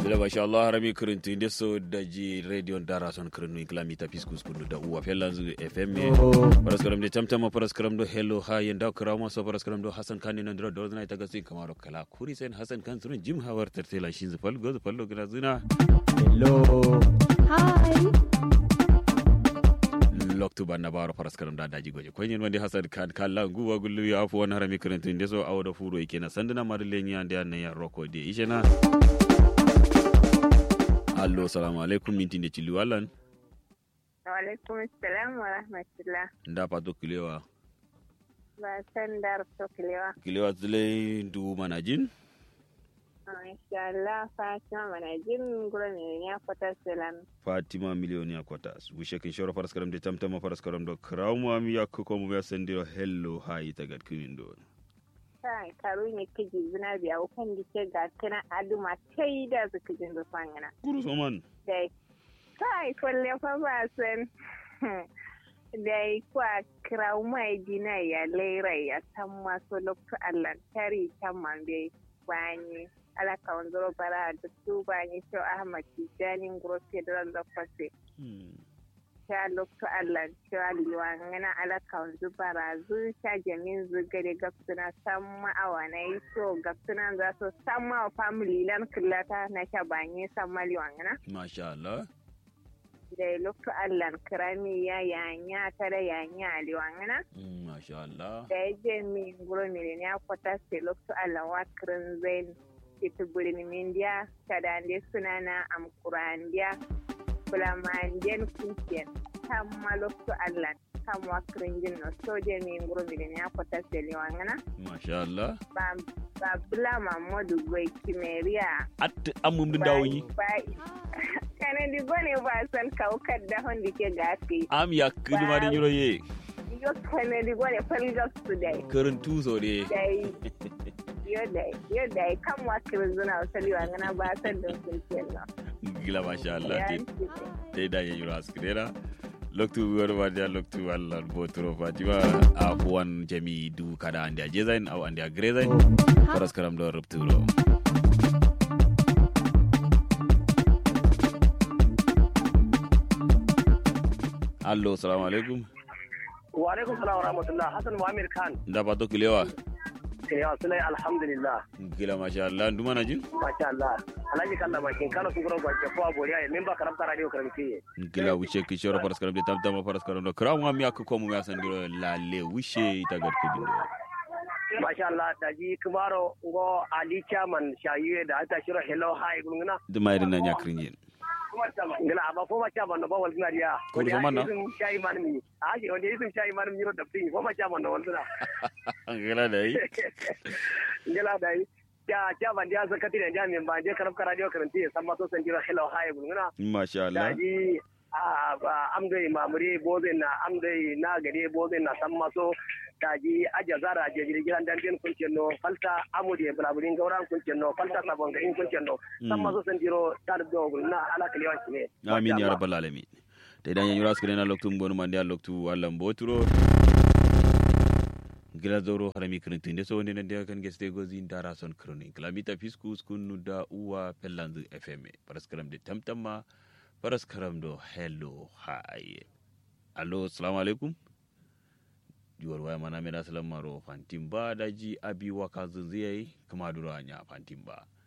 ila masha Allah harami kirintu inde so daji radio dara son kirinu iklami ta fiskus kunu da uwa fellanzu fm paras karam de tamtama paras karam do hello ha yenda krama so paras karam do hasan kan nan dro dozna ita gasi kamaro kala kuri sen hasan kan surun jim hawar tertela shin zufal goz fallo gina zina Hello. Hi. loktu banna baro paras karam da daji goje ko nyen wande hasan kan kala guwa gullu ya afu won harami kirintu inde so awdo furo ikena sandana marleni ande an ya roko de ishena allo salamu alaikum minti de cilu wallan Walaikum salam wa rahmatullah. nda pato kilewa Ba san dar to kilewa. kilewa zile du manajin Insha Allah Fatima mana jin gura ne ya fata salam. fatima milioni ya kwata wishe kin shoro faras karam de tamtama faras karam do krawmu mi yakko ko mu ya sendiro hello hayi tagat kimin do Kai karu ne kiji zina biya ukan dike ga kana aduma tai da zuka jin da fangana. guru soman Dai. Kai kwalle fa ba san. Dai kwa kraw mai dina ya lera ya san maso lokto Allah tari tan man bai bani. ala kawanzoro bara da su bani shau Ahmad Tijjani Ngoro Federal da Kwase. sha lokto Allah sha liwa ngana ala kawanzu bara zu sha jamin zu gade gapsuna samma awa na yi so gapsuna za su samma wa family lan killata na sha banye samma liwa ngana masha Allah da lokto Allah kirami ya yanya ta da yanya liwa ngana Mm, masha Allah da ya je mi nguro mi ya kwata se lokto Allah wa kirin zain ita burin mindiya kadande sunana amkurandiya bulamandiyan kunkiyan tamma lokto Allah kamwa kirinjin no soje mi nguro mi ya kwata se liwa ngana masha Allah ba ba bula mamodu gwai kimeria at amum din dawoyi kana di gone ba san kaukar da hondi ke gafi am ya kidi ma din yuro ye yo kana di gone falgas today karin tuso de dai yo dai yo dai kan wa kirzuna wasali wa ngana ba san da kun kenan gila masha Allah te te da ye yuro askrera loktu wor wadia loktu Allah botro fatima a wan jami du kada ande jezain aw ande grezain faras karam do rupturo allo salamu alaikum wa alaikum salam wa rahmatullah hasan muhammad khan nda pato kilewa eh ya sunai alhamdulillah gila masha Allah nduma na jin masha Allah alhaji kalla bakin kano sun gura gwaje ko abori ay memba karamta radio karamti gila wuce ki shoro faras karam de tam tam faras karam do kram ngam yak ko mu ya san diro lalle wuce ita gar kudin do masha Allah daji kumaro ngo ali chairman shayiye da ata shiro hello hi gungna duma irin nan yakrin yin ngila aba fo ma chairman no ba wal ngariya Ko da zaman na? shayi man mi aje wanda yisun shayi man mi ro da fin fo ma chairman no wal gila dai ngila dai ya chairman dia zakati da jami'in ba je karamta radio karamti san ma so san jiro hello hi gungna masha Allah daji a amdai mamure bobe na amdai na gare bobe na san maso daji aja zara je gidan dandin kuncin no falta amude bulaburin gauran kuncin no falta sabon garin kuncin no san maso san jiro tar do na ala kaliwan ne amin ya rabbal alamin te dan yura skre na loktu mbonu mande a loktu wallan boturo gila zoro harami kirintin de so wonde nan de kan geste gozi dara son kroni klamita fiskus kunu da uwa pellanzu fm paraskaram de tamtamma paraskaram do hello hi allo assalamu alaikum juwar waya mana meda salam maro fantin ba daji abi waka zunziyai kama duro anya fantin ba